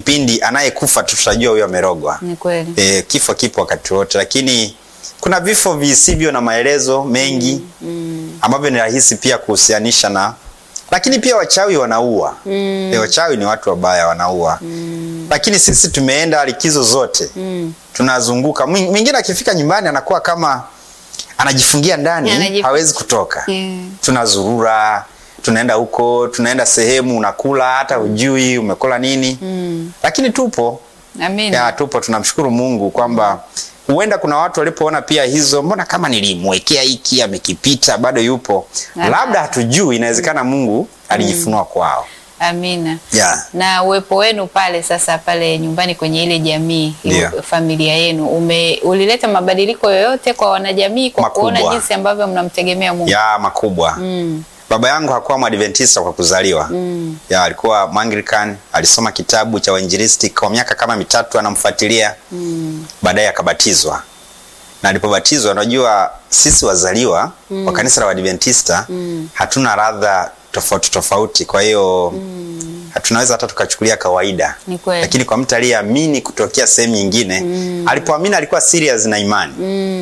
kipindi anayekufa tu tutajua huyo amerogwa. Ni kweli. E, kifo kipo wakati wote, lakini kuna vifo visivyo na maelezo mengi ambavyo ni rahisi pia kuhusianisha na, lakini pia wachawi wanaua. E, wachawi ni watu wabaya, wanaua. Lakini sisi tumeenda likizo zote tunazunguka. Mwing- Mwingine akifika nyumbani anakuwa kama anajifungia ndani, Anajifu- hawezi kutoka. Mm. Tunazurura, tunaenda huko, tunaenda sehemu, unakula hata hujui umekula nini, lakini tupo Amina. ya tupo, tunamshukuru Mungu kwamba huenda kuna watu walipoona pia hizo, mbona kama nilimwekea hiki amekipita, bado yupo, Aha. labda hatujui. Inawezekana Mungu alijifunua kwao. Amina. Yeah. Na uwepo wenu pale sasa pale nyumbani kwenye ile jamii Ndio. ile familia yenu ume, ulileta mabadiliko yoyote kwa wanajamii kwa Makubwa. kuona jinsi ambavyo mnamtegemea Mungu? ya makubwa baba yangu hakuwa mwadventista kwa kuzaliwa ya alikuwa mwanglican alisoma kitabu cha wainjilisti kwa miaka kama mitatu anamfuatilia baadaye akabatizwa na alipobatizwa unajua sisi wazaliwa wa kanisa la waadventista hatuna radha tofauti tofauti kwa hiyo hatunaweza hata tukachukulia kawaida Ni kweli. lakini kwa mtu aliyeamini kutokea sehemu nyingine alipoamini alikuwa serious na imani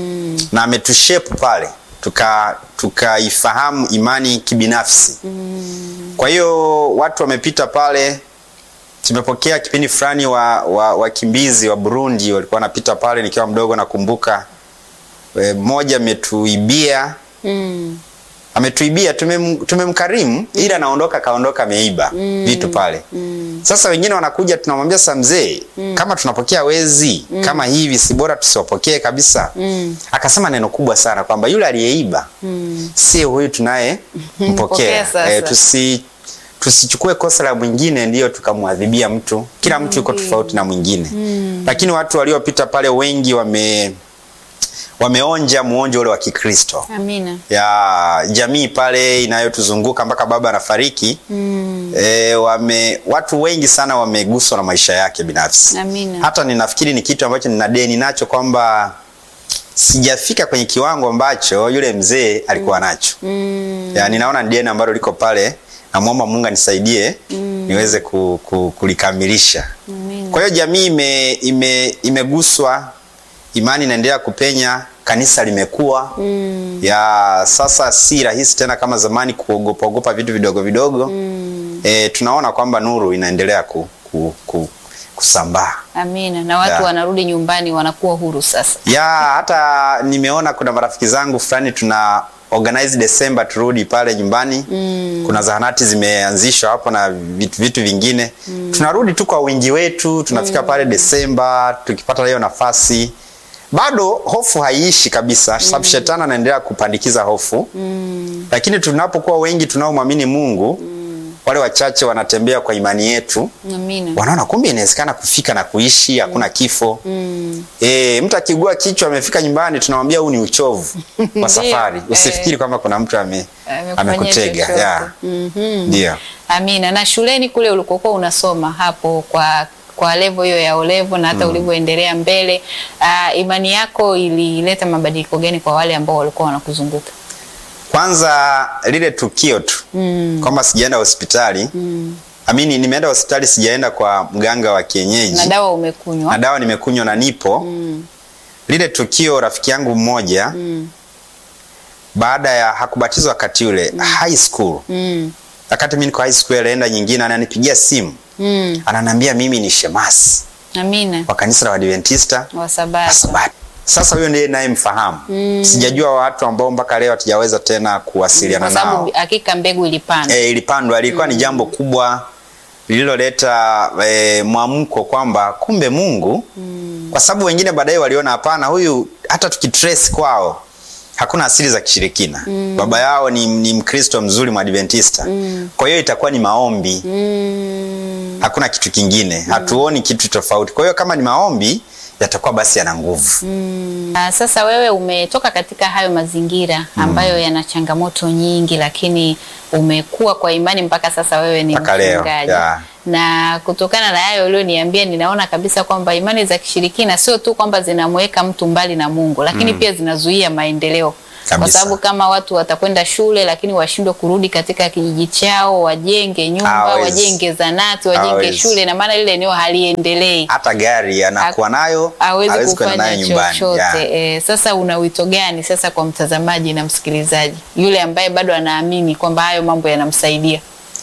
na ametushape pale tuka tukaifahamu imani kibinafsi kwa hiyo watu wamepita pale tumepokea kipindi fulani wa wa- wakimbizi wa, burundi walikuwa wanapita pale nikiwa mdogo nakumbuka E, mmoja ametuibia Mm. ametuibia tumem, tumemkarimu ila anaondoka kaondoka ameiba vitu pale sasa wengine wanakuja tunamwambia sa mzee kama tunapokea wezi kama hivi si bora tusiwapokee kabisa akasema neno kubwa sana kwamba yule aliyeiba sio huyu tunaye Mpokea mpokea sasa. e, tusi tusichukue kosa la mwingine ndiyo tukamwadhibia mtu kila mtu yuko tofauti na mwingine lakini watu waliopita pale wengi wame wameonja muonjo ule wa kikristo Amina. ya jamii pale inayotuzunguka mpaka baba anafariki mm. e, wame watu wengi sana wameguswa na maisha yake binafsi Amina. hata ninafikiri ni kitu ambacho nina deni nacho kwamba sijafika kwenye kiwango ambacho yule mzee alikuwa nacho mm. ya, ninaona ni deni ambalo liko pale namwomba mungu anisaidie mm. niweze ku, ku, kulikamilisha Amina. kwa hiyo jamii ime, ime, imeguswa imani inaendelea kupenya kanisa limekuwa mm. ya sasa si rahisi tena kama zamani kuogopa ogopa vitu vidogo vidogo mm. e, tunaona kwamba nuru inaendelea ku, ku, ku, kusambaa Amina. Na watu Ya. wanarudi nyumbani wanakuwa huru sasa. ya hata nimeona kuna marafiki zangu fulani tuna organize Desemba turudi pale nyumbani mm. kuna zahanati zimeanzishwa hapo na vitu, vitu vingine mm. tunarudi tu kwa wingi wetu tunafika pale Desemba tukipata hiyo nafasi bado hofu haiishi kabisa sababu shetani anaendelea kupandikiza hofu mm. lakini tunapokuwa wengi tunaomwamini Mungu mm. wale wachache wanatembea kwa imani yetu Amina. wanaona kumbe inawezekana kufika na kuishi hakuna kifo mm. e, mtu akigua kichwa amefika nyumbani tunamwambia huu ni uchovu wa safari Ndio, usifikiri eh. kwamba kuna mtu ame, Amekufanyia amekutega chochote. yeah. Mhm. ndio Amina. Na shuleni kule ulikokuwa unasoma hapo kwa kwa levo hiyo ya olevo na hata ulivyoendelea mbele, uh, imani yako ilileta mabadiliko gani kwa wale ambao walikuwa wanakuzunguka? kwanza lile tukio tu mm. kwamba sijaenda hospitali mm. amini nimeenda hospitali sijaenda kwa mganga wa kienyeji Na dawa umekunywa? na dawa nimekunywa na nipo mm. lile tukio rafiki yangu mmoja mm. baada ya hakubatizwa wakati ule mm. high school Mm. wakati mi niko high school alienda nyingine ananipigia simu Mm. ananiambia mimi ni shemasi Amina. wa kanisa la Waadventista Wa wa Sabato. Sabato. Sasa huyo ndiye naye mfahamu mm. sijajua watu ambao mpaka leo hatujaweza tena kuwasiliana Kwa sababu nao hakika mbegu ilipanda. e, ilipandwa ilikuwa ni jambo kubwa lililoleta e, mwamko kwamba kumbe Mungu mm. kwa sababu wengine baadaye waliona hapana, huyu hata tukitrace kwao hakuna asili za kishirikina mm. baba yao ni, ni Mkristo mzuri Mwadventista mm. kwa hiyo itakuwa ni maombi Mm. hakuna kitu kingine hatuoni kitu tofauti. Kwa hiyo kama ni maombi yatakuwa basi yana nguvu Ah, sasa wewe umetoka katika hayo mazingira ambayo yana changamoto nyingi, lakini umekuwa kwa imani mpaka sasa wewe ni Mpaka leo, mchungaji. yeah. Na kutokana na hayo ulioniambia, ninaona kabisa kwamba imani za kishirikina sio tu kwamba zinamweka mtu mbali na Mungu, lakini pia zinazuia maendeleo kwa Kabisa. sababu kama watu watakwenda shule lakini washindwe kurudi katika kijiji chao, wajenge nyumba, Hawezi. wajenge zanati, wajenge Hawezi. shule, na maana lile eneo haliendelei hata gari anakuwa nayo hawezi hawezi kwenda nayo kufanya nyumbani chochote. yeah. E, sasa una wito gani sasa kwa mtazamaji na msikilizaji yule ambaye bado anaamini kwamba hayo mambo yanamsaidia?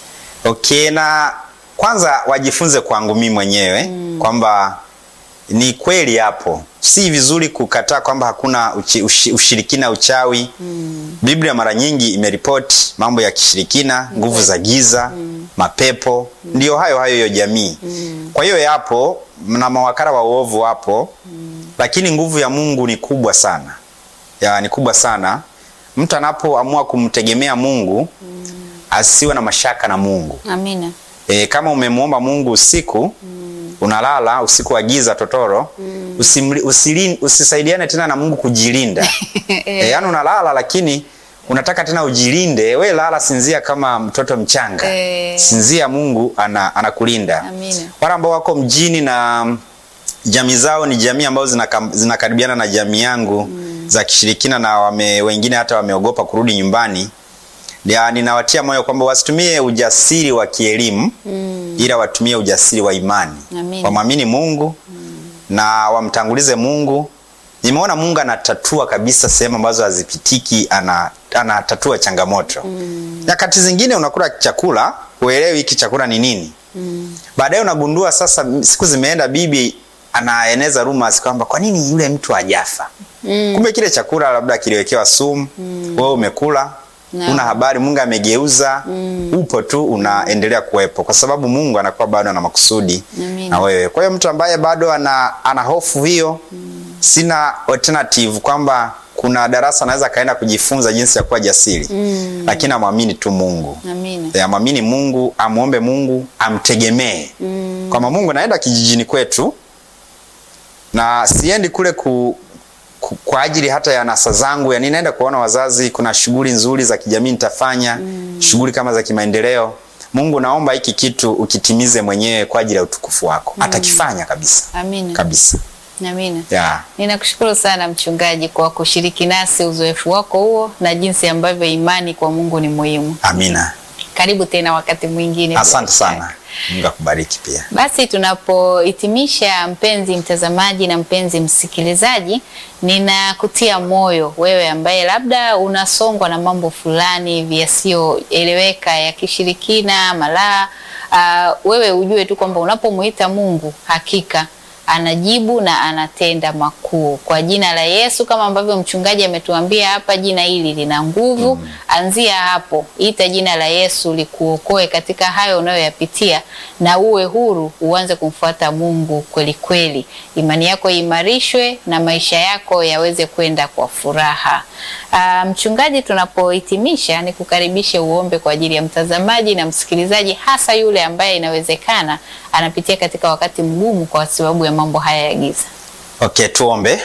Okay, na kwanza wajifunze kwangu mimi mwenyewe kwamba ni kweli hapo, si vizuri kukataa kwamba hakuna uchi, ushi, ushirikina, uchawi. Biblia mara nyingi imeripoti mambo ya kishirikina, nguvu za giza, mapepo, ndio hayo hayo hiyo jamii. Kwa hiyo yapo na mawakala wa uovu wapo, lakini nguvu ya Mungu ni kubwa sana, ya, ni kubwa sana. Mtu anapoamua kumtegemea Mungu asiwe na mashaka na Mungu. Amina. E, kama umemwomba Mungu usiku unalala usiku wa giza totoro usimli, usilin, usisaidiane tena na Mungu kujilinda. e, yani unalala lakini unataka tena ujilinde. We lala, sinzia kama mtoto mchanga. Eh. Sinzia, Mungu ana, anakulinda. Amina. Wale ambao wako mjini na jamii zao ni jamii ambazo zinaka- zinakaribiana na jamii yangu za kishirikina na wame, wengine hata wameogopa kurudi nyumbani ya, ninawatia moyo kwamba wasitumie ujasiri wa kielimu ila watumie ujasiri wa imani, Amina. wamwamini Mungu na wamtangulize Mungu. Nimeona Mungu anatatua kabisa sehemu ambazo hazipitiki, ana, anatatua changamoto. Nyakati zingine unakula chakula huelewi hiki chakula ni nini, baadaye unagundua sasa, siku zimeenda, bibi anaeneza rumors kwamba kwa nini yule mtu hajafa kumbe kile chakula labda kiliwekewa sumu, wewe umekula Naam. una habari, Mungu amegeuza, upo tu unaendelea kuwepo, kwa sababu Mungu anakuwa bado ana makusudi Amina. na wewe. Kwa hiyo mtu ambaye bado ana, ana hofu hiyo, sina alternative kwamba kuna darasa anaweza akaenda kujifunza jinsi ya kuwa jasiri, lakini amwamini tu Mungu. Amina. E, amwamini Mungu, amwombe Mungu, amtegemee kwamba Mungu, naenda kijijini kwetu na siendi kule ku, ku, kwa ajili hata ya nasa zangu, yani naenda kuona wazazi, kuna shughuli nzuri za kijamii nitafanya, shughuli kama za kimaendeleo. Mungu, naomba hiki kitu ukitimize mwenyewe kwa ajili ya utukufu wako. Atakifanya kabisa Amina. kabisa, Amina. yeah. Ninakushukuru sana mchungaji kwa kushiriki nasi uzoefu wako huo na jinsi ambavyo imani kwa Mungu ni muhimu. Amina, Karibu tena wakati mwingine. asante sana. Mungu akubariki pia. Basi tunapohitimisha, mpenzi mtazamaji na mpenzi msikilizaji, ninakutia moyo wewe ambaye labda unasongwa na mambo fulani hivi yasiyoeleweka ya kishirikina, malaa. Uh, wewe ujue tu kwamba unapomuita Mungu hakika anajibu na anatenda makuu kwa jina la Yesu, kama ambavyo mchungaji ametuambia hapa. Jina hili lina nguvu. Anzia hapo, ita jina la Yesu likuokoe katika hayo unayoyapitia, na uwe huru, uanze kumfuata Mungu kweli kweli, imani yako iimarishwe na maisha yako yaweze kwenda kwa furaha. Ah, mchungaji, tunapohitimisha, ni kukaribishe uombe kwa ajili ya mtazamaji na msikilizaji, hasa yule ambaye inawezekana anapitia katika wakati mgumu kwa sababu ya mambo haya ya giza. Okay, tuombe.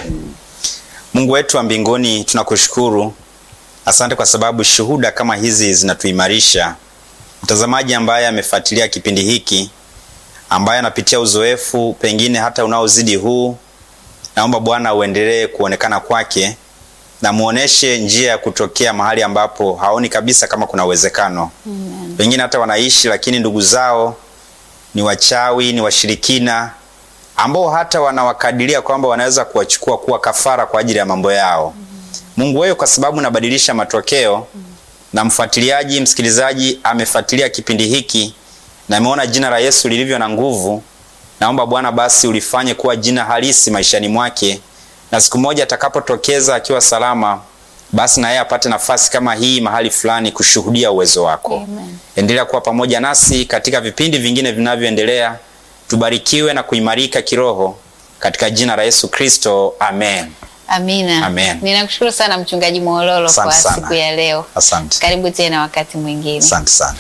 Mungu wetu wa mbinguni, tunakushukuru. Asante kwa sababu shuhuda kama hizi zinatuimarisha. Mtazamaji ambaye amefuatilia kipindi hiki, ambaye anapitia uzoefu pengine hata unaozidi huu, naomba Bwana uendelee kuonekana kwake na muoneshe njia ya kutokea mahali ambapo haoni kabisa kama kuna uwezekano. Pengine hata wanaishi lakini ndugu zao ni wachawi, ni washirikina ambao hata wanawakadiria kwamba wanaweza kuwachukua kuwa kafara kwa ajili ya mambo yao. Mungu wewe, kwa sababu unabadilisha matokeo, na mfuatiliaji msikilizaji amefuatilia kipindi hiki na ameona jina la Yesu lilivyo na nguvu, naomba Bwana basi ulifanye kuwa jina halisi maishani mwake, na siku moja atakapotokeza akiwa salama, basi na yeye apate nafasi kama hii mahali fulani kushuhudia uwezo wako. Amen. Endelea kuwa pamoja nasi katika vipindi vingine vinavyoendelea. Tubarikiwe na kuimarika kiroho katika jina la Yesu Kristo, amen. Amina. Amen. Ninakushukuru sana mchungaji Mwololo Asante kwa sana. siku ya leo. Asante, Karibu tena wakati mwingine. asante sana.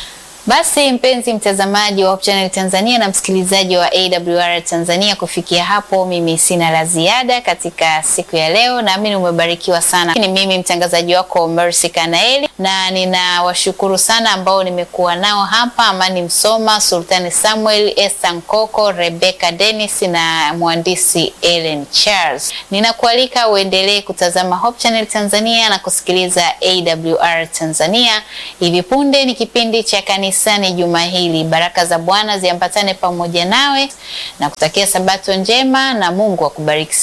Basi mpenzi mtazamaji wa Hope Channel Tanzania na msikilizaji wa AWR Tanzania, kufikia hapo mimi sina la ziada katika siku ya leo. Naamini umebarikiwa sana. Ni mimi mtangazaji wako Mercy Kanaeli. na ninawashukuru sana ambao nimekuwa nao hapa, Amani Msoma, Sultani Samuel, Esther Nkoko, Rebecca Dennis na mhandisi Ellen Charles. Ninakualika uendelee kutazama Hope Channel Tanzania na kusikiliza AWR Tanzania. Hivi punde ni kipindi cha kanisani juma hili. Baraka za Bwana ziambatane pamoja nawe na kutakia sabato njema na Mungu akubariki sana.